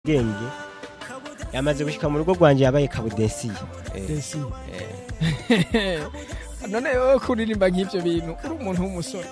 bwenge yamaze gushika mu rugo rwanje yabaye kabudesiye desi none wowe kuririmba nk'ibyo bintu uri umuntu w'umusore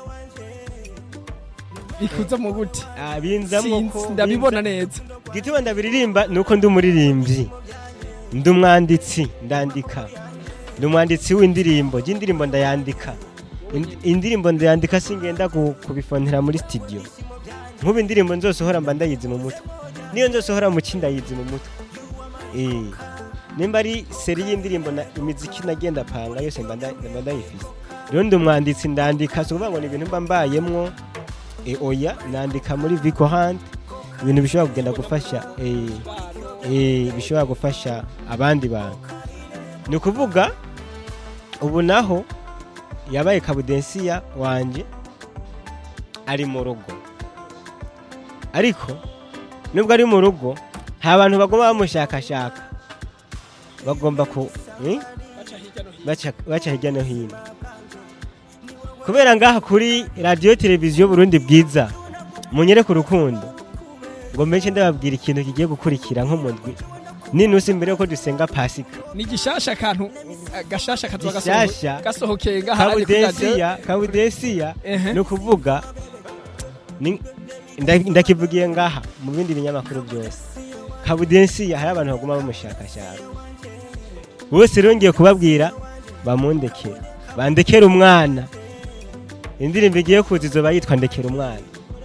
bikuza mu gute binzamo Sinzi, ko ndabibona neza gituma ndabiririmba nuko ndi umuririmbyi ndi umwanditsi ndandika ndi umwanditsi w'indirimbo y'indirimbo ndayandika Ind- indirimbo ndayandika singenda ku- kubifonera muri studio nk'ubu indirimbo nzosohora mba ndayizi mu mutwe niyo nzosohora mu ki ndayizi mu mutwe Eh, nimba ari seri y'indirimbo na imiziki nagenda panga yose mba nda- mba ndayifise rero ndi umwanditsi ndandika si ukuvuga ngo ni ibintu mba mbayemwo e, oya nandika muri Vico Hunt ibintu bishobora kugenda gufasha eh, eh, bishobora gufasha abandi bantu ni ukuvuga ubu naho yabaye kabudensiya wanje ari mu rugo ariko nubwo ari mu rugo nta bantu bagomba bamushakashaka bagomba ku eh? baca baca hirya no hino kubera ngaha kuri radiyo televiziyo burundi bwiza munyere ku rukundo ngo mbenshi ndababwira ikintu kigiye gukurikira nko mu ndwi ninusi mbere yuko dusenga pasika ni gishasha akantu eh, gashasha kazoba Gishasha. gasoho- gasohokeye ngaha ari kuri radio kabudesiya kabudesiya Ehe. ni ukuvuga ni- nda- ndakivugiye ngaha mu bindi binyamakuru byose kabudesiya hari abantu baguma bamushakashaka bose rero ngiye kubabwira bamundekera bandekera umwana indirimbo igiye kuza izoba yitwa ndekera umwana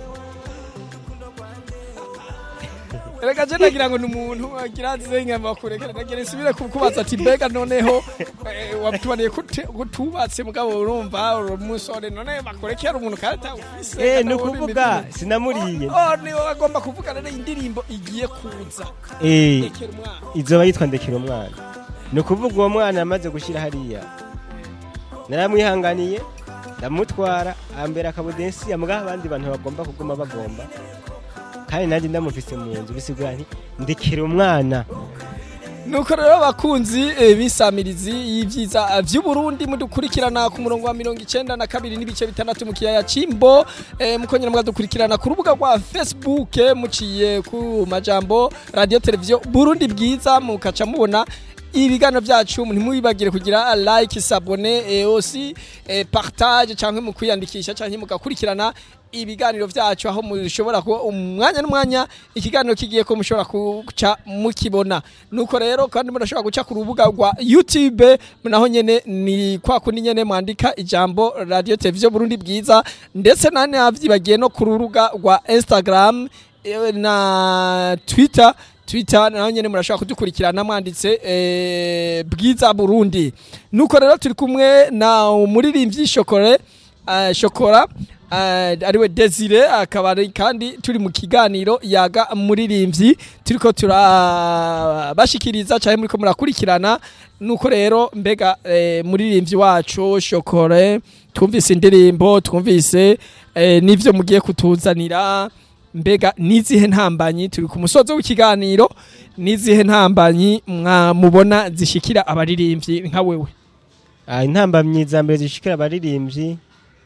reka je nagira ngo ni umuntu agira azizenyama kurekera nagira nsubire kukubaza ati mbega noneho eh, wabitubaniye kute- kutubatse mugabo urumva uri umusore none bakurekera umuntu kandi ufise eh kandi ni uri ukuvuga imitima. sinamuriye oh niwe agomba kuvuga rero indirimbo igiye kuza eh rekera umwana izoba yitwa ndekera umwana ni ukuvuga uwo mwana yamaze gushyira hariya naramwihanganiye ndamutwara ambera akabudensi amugaho abandi bantu bagomba kuguma bagomba kandi nanjye ndamufise mu nzu bisigura nti ndekera umwana nuko rero abakunzi eh, b'isamirizi y'ivyiza vy'uburundi mudukurikirana ku murongo wa mirongo icenda na kabiri n'ibice bitandatu mu kiyaya c'imbo eh, mukongera mukadukurikirana ku rubuga rwa facebook eh, muciye ku majambo radio televiziyo burundi bwiza mukaca mubona ibiganiro vyacu ntimwibagire kugira like sabone eh, aussi eh, partage canke mu kwiyandikisha canke mugakurikirana ibiganiro vyacu aho mushobora kuba umwanya n'umwanya ikiganiro kigiye ko mushobora kuca mukibona nuko rero kandi murashobora guca ku rubuga rwa youtube naho nyene ni kwa kundi nyene mwandika ijambo radio televiziyo burundi bwiza ndetse nane havyibagiye no ku rubuga rwa instagram eh, na twitter twitter naho nyene murashobora kudukurikirana mwanditse eh, bwiza burundi nuko rero turi kumwe na umuririmbyi shokore uh, shokora uh, ariwe desire akaba ari kandi turi mu kiganiro yaga muririmbyi turiko turabashikiriza cyane muriko murakurikirana nuko rero mbega eh, muririmbyi wacu shokore twumvise indirimbo twumvise eh, n'ivyo mugiye kutuzanira mbega nizihe ntambanyi turi ku musozi w'ikiganiro nizihe ntambanyi mwamubona zishikira abaririmbyi nka wewe Ah, intambamyi za mbere zishikira abaririmbyi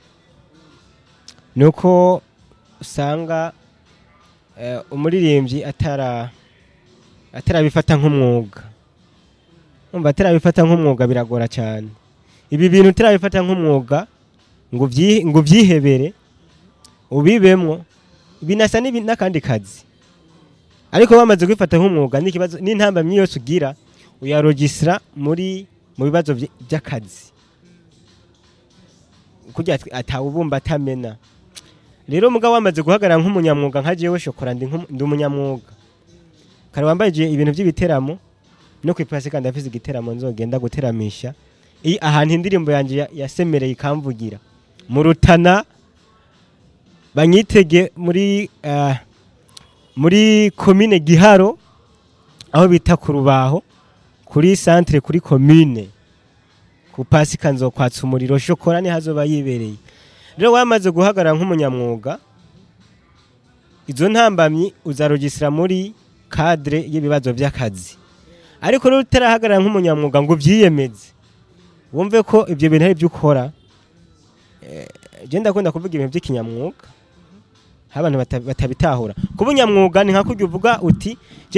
ni uko usanga eh, umuririmbyi atara atarabifata nk'umwuga umva atarabifata nk'umwuga biragora cyane ibi bintu utarabifata nk'umwuga ngo ubyi- ngo ubyihebere ubibemwo binasa n'ibi- n'akandi kazi ariko bamaze kubifata nk'umwuga n'ikibazo n'intambamyi yose ugira uyarogisira muri mu bibazo vy- by'akazi kugira ati- atawubumba atamena rero mugabo wamaze guhagarara nk'umunyamwuga nka jewe shokora ndi nk'umu- ndi umunyamwuga kare wambaye je ibintu by'ibiteramo no ku ipasi kandi afise igiteramo nzogenda guteramisha iyi ahantu indirimbo yanjye ya- yasemereye ikamvugira mu rutana banyitege muri ah, muri komine giharo aho bita ku rubaho kuri centre kuri commune ku pasika nzokwatsa umuriro shokora ni hazoba yibereye rero wamaze guhagarara nk'umunyamwuga izo ntambamyi uzarogisira muri cadre y'ibibazo by'akazi ariko rero utarahagarara nk'umunyamwuga ngo ubyiyemeze wumve ko ibyo bintu ari byo ukora eh, je ndakunda kuvuga ibintu by'ikinyamwuga abantu bata- batabitahura kuba unyamwuga ni nka kurya uvuga uti